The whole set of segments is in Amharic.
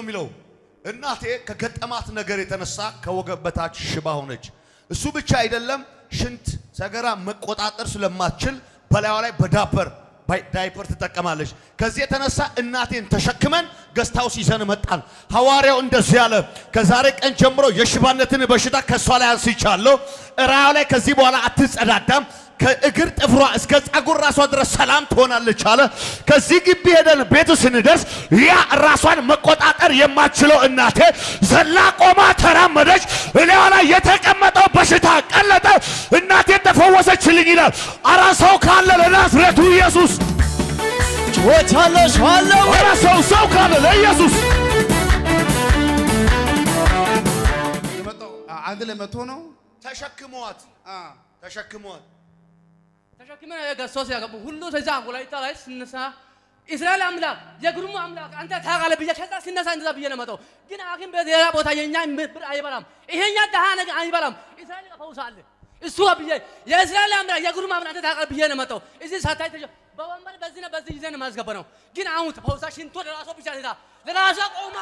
የሚለው እናቴ ከገጠማት ነገር የተነሳ ከወገብ በታች ሽባ ሆነች። እሱ ብቻ አይደለም፣ ሽንት ሰገራ መቆጣጠር ስለማትችል በላዩ ላይ በዳፐር ዳይፐር ትጠቀማለች። ከዚህ የተነሳ እናቴን ተሸክመን ገስታውስ ይዘን መጣን። ሐዋርያው እንደዚህ አለ፣ ከዛሬ ቀን ጀምሮ የሽባነትን በሽታ ከእሷ ላይ አንስቻለሁ። እራያ ላይ ከዚህ በኋላ አትጸዳዳም። ከእግር ጥፍሯ እስከ ጸጉር ራሷ ድረስ ሰላም ትሆናለች አለ። ከዚህ ግቢ ሄደን ቤቱ ስንደርስ ያ ራሷን መቆጣጠር የማትችለው እናቴ ዘላ ቆማ ተራመደች። እላዋ ላይ የተቀመጠው በሽታ ቀለጠ። እናቴን ተፈወሰችልኝ ይላል። አራ ሰው ካለ ለናዝሬቱ ኢየሱስ ጮቻለሁ ሻለው አራ ሰው ሰው ካለ ለኢየሱስ የመጣው አንድ ላይ መቶ ነው። ተሸክመዋት አ ተሸክመዋት ተሸክመን ገሶስ ያገቡ ሁሉ ተዛ ወላይታ ላይ ስነሳ እስራኤል አምላክ የግሩሙ አምላክ አንተ ታውቃለህ ብዬ ከዛ ሲነሳ እንደዛ ብዬ ነው መጣው። ግን ሐኪም ቤት ሌላ ቦታ የኛ ብር አይበላም፣ ይሄኛ ደሃ ነገር አይበላም። እስራኤል ፈውስ አለ እሱ ብዬ የእስራኤል አምላክ የግሩሙ አምላክ አንተ ታውቃለህ ብዬ ነው መጣው። እዚህ ሳታይ ተጀ በወንበር በዚህ ነው በዚህ ይዘን ማስገባ ነው። ግን አሁን ፈውሳ ሽንቶ ለራሷ ብቻ ነታ ለራሷ ቆማ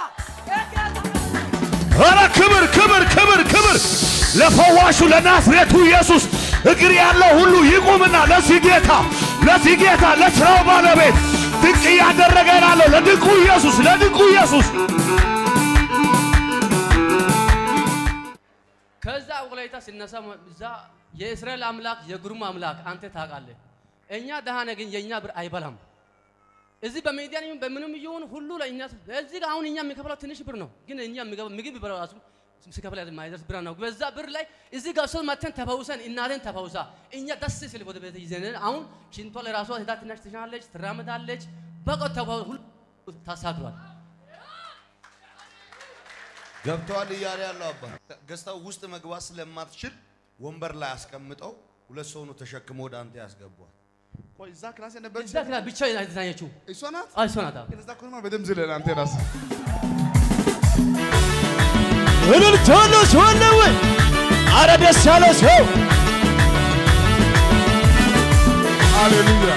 ኧረ ክብር ክብር ክብር ክብር ለፈዋሹ ለናዝሬቱ ኢየሱስ እግር ያለው ሁሉ ይቁምና ለዚህ ጌታ ለዚህ ጌታ ለስራው ባለቤት ድንቅ እያደረገ ላለው ለድንቁ ኢየሱስ ለድንቁ ኢየሱስ ከዛ ወላይታ ሲነሳ እዛ የእስራኤል አምላክ የግሩም አምላክ አንተ ታውቃለህ። እኛ ደሃ ነን፣ ግን የእኛ ብር አይበላም። እዚህ በሚዲያ ይሁን በምንም ይሁን ሁሉ ለእኛ እዚህ ጋር አሁን እኛ የሚከፍለው ትንሽ ብር ነው፣ ግን እኛ የሚገባ ምግብ ቢበላው ራሱ ሲከፍል የማይደርስ ብር ነው። በዛ ብር ላይ እዚህ ጋር ሰው መተን ተፈውሰን እናቴን ተፈውሳ እኛ ደስ ሲል ወደ ቤት ይዘን አሁን ሽንቷ ለራሷ ሄዳ ትናሽ ትሻለች፣ ትራመዳለች። በቃ ተፈው ሁሉ ታሳክሏል። ገብተዋል እያለ ያለው አባ ገዝታው ውስጥ መግባት ስለማትችል ወንበር ላይ አስቀምጠው ሁለት ሰው ነው ተሸክሞ ወደ አንተ ያስገቧል። ቆይ እዛ ክላስ የነበረች እዛ ክላ ብቻ የተኛችው እሷ ናት። እሷ ናት። ግን እዛ ኮንማ በደምብ ዝለል አንተ ራስህ እልልታለሁ ሻለው አረ ደስ ያለው ሰው ሃሌሉያ።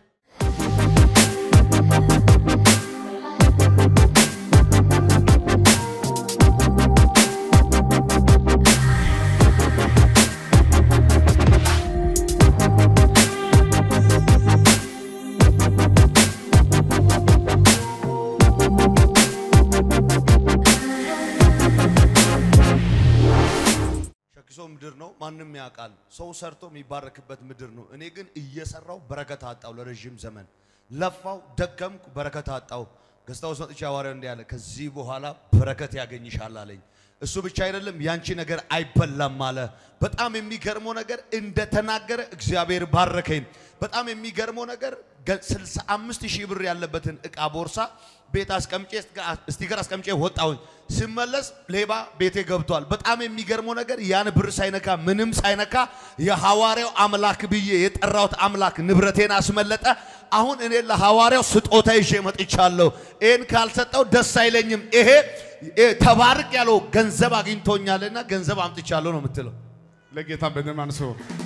ሸክሶ ምድር ነው፣ ማንም ያውቃል። ሰው ሰርቶ የሚባረክበት ምድር ነው። እኔ ግን እየሰራው በረከት አጣው። ለረዥም ዘመን ለፋው፣ ደከምኩ፣ በረከት አጣው። ገዝታው መጥቼ ሐዋርያው እንዲህ አለ፣ ከዚህ በኋላ በረከት ያገኝሻል አለኝ። እሱ ብቻ አይደለም ያንቺ ነገር አይበላም አለ። በጣም የሚገርመው ነገር እንደተናገረ እግዚአብሔር ባረከኝ። በጣም የሚገርመው ነገር 65 ሺህ ብር ያለበትን እቃ ቦርሳ ቤት አስቀምጬ ስቲከር አስቀምጬ ወጣሁኝ። ስመለስ ሌባ ቤቴ ገብቷል። በጣም የሚገርመው ነገር ያን ብር ሳይነካ ምንም ሳይነካ የሐዋርያው አምላክ ብዬ የጠራሁት አምላክ ንብረቴን አስመለጠ። አሁን እኔ ለሐዋርያው ስጦታ ይዤ መጥቻለሁ። ይህን ካልሰጠው ደስ አይለኝም። ይሄ ይሄ ተባርክ ያለው ገንዘብ አግኝቶኛልና ገንዘብ አምጥቻለሁ ነው የምትለው። ለጌታ በደም አንሶ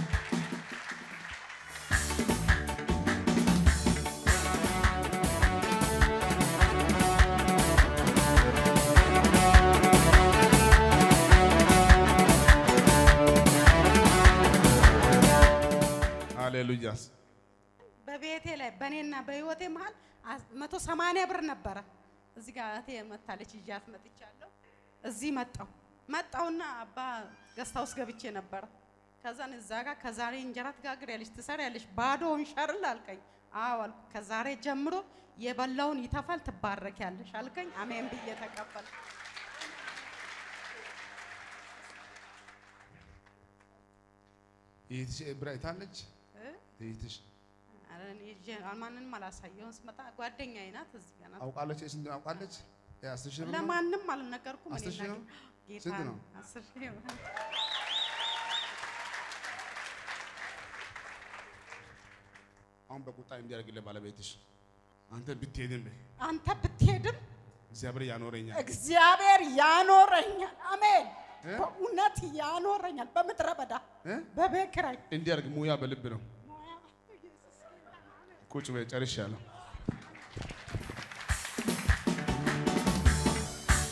ሃሌሉያስ በቤቴ ላይ በእኔና በህይወቴ መሀል መቶ ሰማንያ ብር ነበረ። እዚህ ጋር እህቴ መታለች ይዣት መጥቻለሁ። እዚህ መጣሁ መጣሁና አባ ገስታ ውስጥ ገብቼ ነበረ። ከዛን እዛ ጋር ከዛሬ እንጀራ ትጋግሪያለሽ ትሰሪያለሽ ባዶውን ሸርል አልከኝ። አዎ አልኩ። ከዛሬ ጀምሮ የበላውን ይተፋል ትባረኪያለሽ አልከኝ። አሜን ብዬ ተቀበል ይህትሽ ብር አይታለች ይህትሽ ኧረ እኔ ይዤ ማንንም አላሳየሁም። ስመጣ ጓደኛዬ ናት እዚህ ጋር ናት። አውቃለች ስንት ነው አውቃለች ያ አስር ሺህ ብር ነው? ለማንም አልነገርኩም። አስር እኔ ሺህ ነው? ጌታ ስንት ነው? ነው? አስር ሺህ ነው። አሁን በቁጣ እንዲያደርግልህ ባለቤትሽ አንተ ብትሄድም አንተ ብትሄድም እግዚአብሔር ያኖረኛል። እግዚአብሔር ያኖረኛል። አሜን። እ? በእውነት ያኖረኛል። በምድረ በዳ እ? በቤት ኪራይ እንዲያደርግ ሙያ በልብ ነው። ቁጭ በይ ጨርሻለሁ።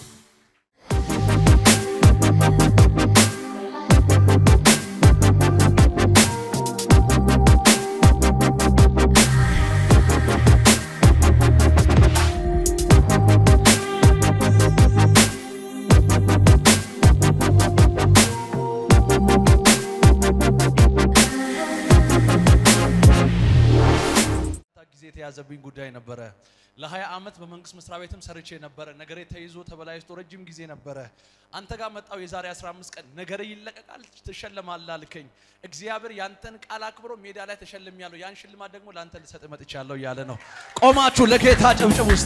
የያዘብኝ ጉዳይ ነበረ። ለ20 ዓመት በመንግስት መስሪያ ቤትም ሰርቼ ነበረ። ነገሬ ተይዞ ተበላሽቶ ረጅም ጊዜ ነበረ። አንተ ጋር መጣው የዛሬ 15 ቀን ነገሬ ይለቀቃል፣ ትሸለማለህ አልከኝ። እግዚአብሔር ያንተን ቃል አክብሮ ሜዳ ላይ ተሸልሜያለሁ። ያን ሽልማት ደግሞ ለአንተ ልሰጥ መጥቻለሁ እያለ ነው። ቆማችሁ ለጌታ ጭብጭብ ውስጥ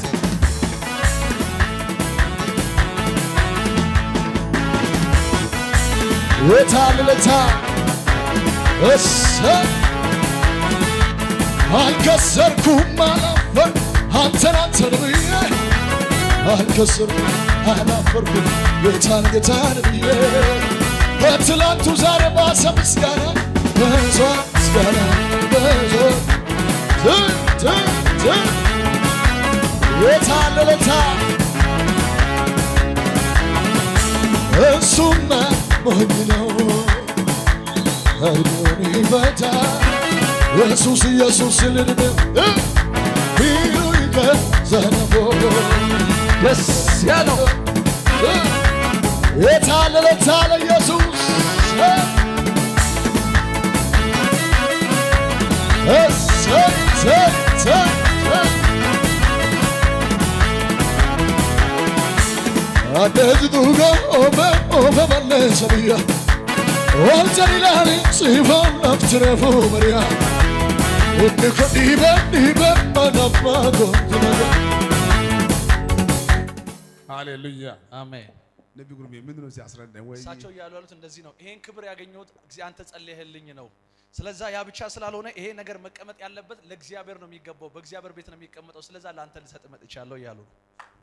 የታልለታ እሰ አልከሰርኩም አላፈር አንተን አንተን ብዬ አልከሰርኩም አላፈርኩም ጌታን ጌታን ብዬ በትላንቱ ዛሬ ባሰ ምስጋና በዞ ምስጋና በዞ ት ት ት የታልለታ እሱማ ሞኝ ነው አይኑን ይፈታ ኢየሱስ ኢየሱስ ልንድ ቢሉኝ ከዘነቦ ደስ ያለው የታለ ለታለ ኢየሱስ እሰይ እሰይ እሰይ እሰይ Addeetu dhugaa oofee oofee balleessa biyya. Wanta ilaali siifaan lafti reefuu bari'a. Hundi ko dhiibee dhiibee mana abbaa kooti naga. ሃሌሉያ አሜን። ነቢ ጉርሜ ምንድን ነው ሲያስረዳኝ ወይ እሳቸው እያሉ ያሉት እንደዚህ ነው። ይሄን ክብር ያገኘሁት እግዚ አንተ ጸልየህልኝ ነው። ስለዛ ያ ብቻ ስላልሆነ ይሄ ነገር መቀመጥ ያለበት ለእግዚአብሔር ነው የሚገባው፣ በእግዚአብሔር ቤት ነው የሚቀመጠው። ስለዛ ለአንተ ልሰጥ መጥቻለሁ እያሉ ነው።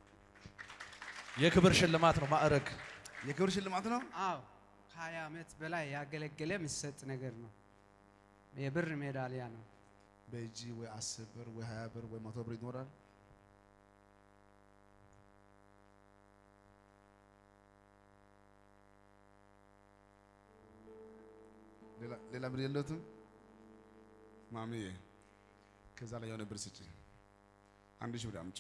የክብር ሽልማት ነው ማዕረግ። የክብር ሽልማት ነው አዎ ከሀያ ዓመት በላይ ያገለገለ የሚሰጥ ነገር ነው። የብር ሜዳሊያ ነው። በእጅ ወይ አስር ብር ወይ ሀያ ብር ወይ መቶ ብር ይኖራል ሌላ- ሌላ ብር የለትም ማሚዬ ከዛ ላይ የሆነ ብር ስጪ አንድ ሺህ ብር አምጪ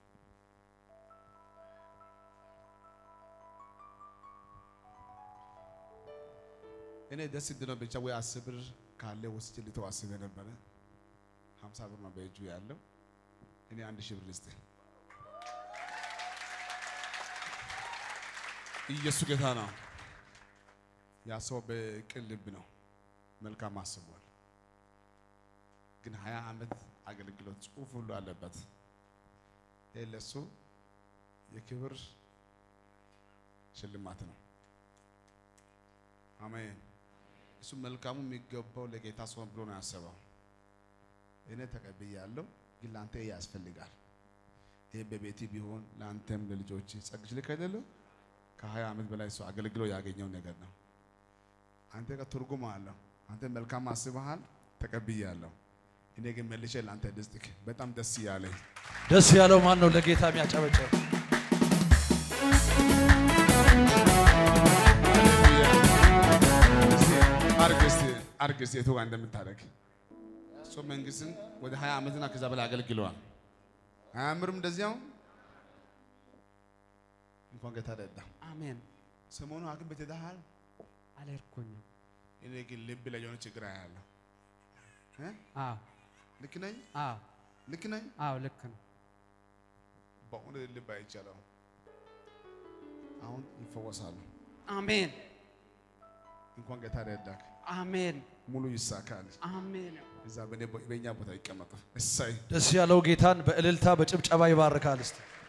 እኔ ደስ እንድነው ብቻ ወይ አስር ብር ካለ ወስጄ ልተው አስቤ ነበረ ሀምሳ ብር ነው በእጁ ያለው እኔ አንድ ሺህ ብር ልስጥ ኢየሱስ ጌታ ነው ያ ሰው በቅን ልብ ነው መልካም አስቧል ግን ሀያ ዓመት አገልግሎት ጽሁፍ ሁሉ አለበት ይህ ለሱ የክብር ሽልማት ነው አሜን እሱ መልካሙ የሚገባው ለጌታ ሲሆን ብሎ ነው ያሰበው እኔ ተቀብያለሁ ግን ለአንተ ይሄ ያስፈልጋል ይህ በቤቲ ቢሆን ለአንተም ለልጆች ጸግች ልክ አይደለም ከሀያ ዓመት በላይ እሱ አገልግሎ ያገኘው ነገር ነው አንተ ጋር ትርጉም አለው አንተ መልካም አስበሃል ተቀብያለሁ እኔ ግን መልሼ ለአንተ ልስጥክ በጣም ደስ እያለኝ ደስ ያለው ማን ነው? ለጌታ የሚያጨበጭብ አርግ እስቲ አርግ እስቲ የቱ ጋር እንደምታደርግ እሱ መንግስትን ወደ ሀያ ዓመትና ከዛ በላይ አገልግለዋል አያምርም እንደዚያው እንኳን ጌታ ረዳ አሜን። ሰሞኑ ሐኪም ቤት ሄደሃል አልሄድኩኝም። እኔ ግን ልብ ላይ የሆነ ችግር አያለሁ እ? አዎ ልክ ነኝ አዎ ልክ ነኝ አዎ ልክ ነው። በእውነት ልብ አይቻለሁ አሁን ይፈወሳሉ አሜን እንኳን ጌታ ረዳክ አሜን ሙሉ ይሳካል አሜን። እዛ በእኔ በእኛ ቦታ ይቀመጡ እሰይ ደስ ያለው ጌታን በእልልታ በጭብጨባ ይባርካል። እስቲ